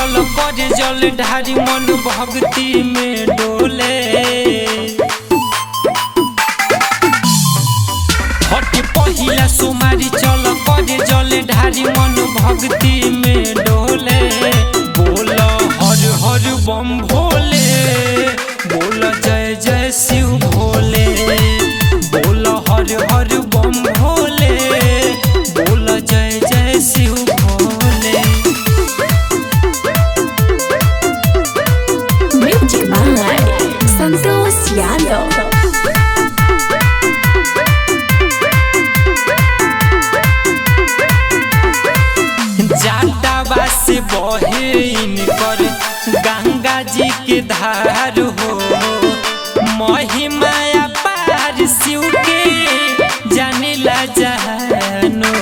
चल कर जल ढारी मन भक्ति में डोले हट पहिला सोमारी चल कर जल ढारी मन भक्ति में डोले बोल हर हर बम भोले बोल जय जय शिव भोले बोल हर हर बम भोले बोल जय जय Shiv Bhole Music by Santos Yadav. जाटावा से बहे इनकर गंगा जी के धार हो महिमाया पार शिव के जानिला जानो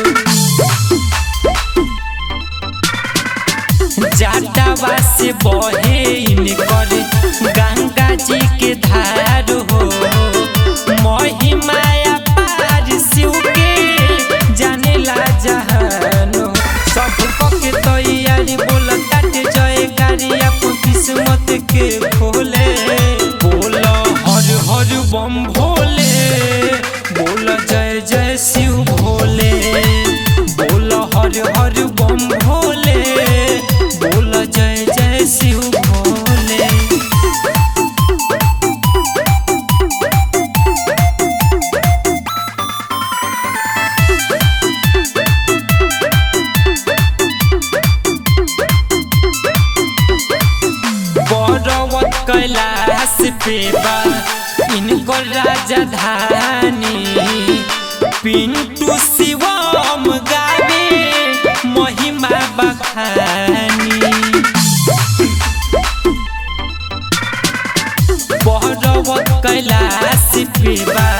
जाटावा से बहे इनकर गंगा जी के धार हो महिमाया पार शिव के जानेला जहानो सब के तैयारी बोल काटे जय गाड़ी अपन किस्मत के खोले बोल हर हर बम भोले बोल जय जय शिव भोले बोल हर हर बम भोले बोल जय जय शिव भोले बड़वत कैलाश पे बा इनकर राजधानी पिंटू शिवम गावे महिमा बखानी बड़वत कैलाश पे बा